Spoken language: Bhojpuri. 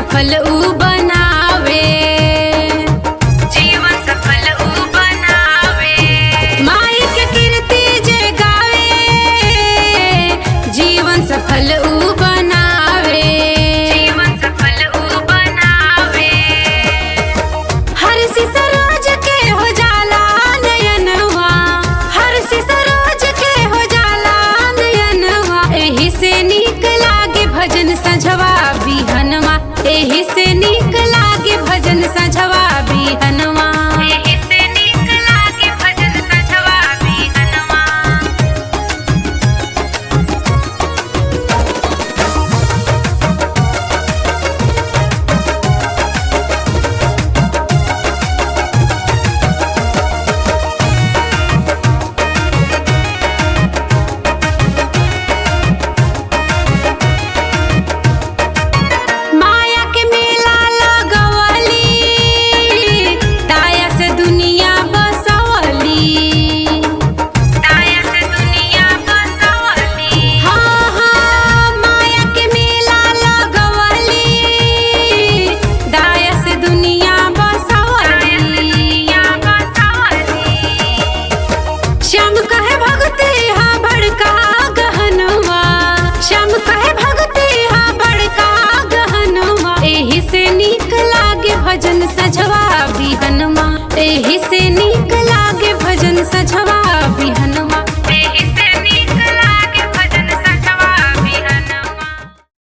सफल ऊ बनावे जीवन सफल ऊ बनावे माई के कीर्ति जे गावे जीवन सफल ऊ बनावे जीवन सफल ऊ बनावे हर सरोज के हो जाला नयनवा हर सरोज के हो जाला नयनवा एही से नीक लागे भजन सझवा बिहनवा एही से नीक लागे भजन सझवा बिहनवा एही से नीक लागे भजन सझवा बिहनवा माया के मेला लगवली ताया से दुनिया बसवली ताया से दुनिया बसवली हाँ हाँ माया के मेला लगवली दाया से दुनिया बसवली दुनिया बसवली श्याम कहे भगते हाँ बड़का गहनवा श्याम कहे भगते हाँ बड़का गहनवा एही से नीक लागे भजन सजवा बिहनवा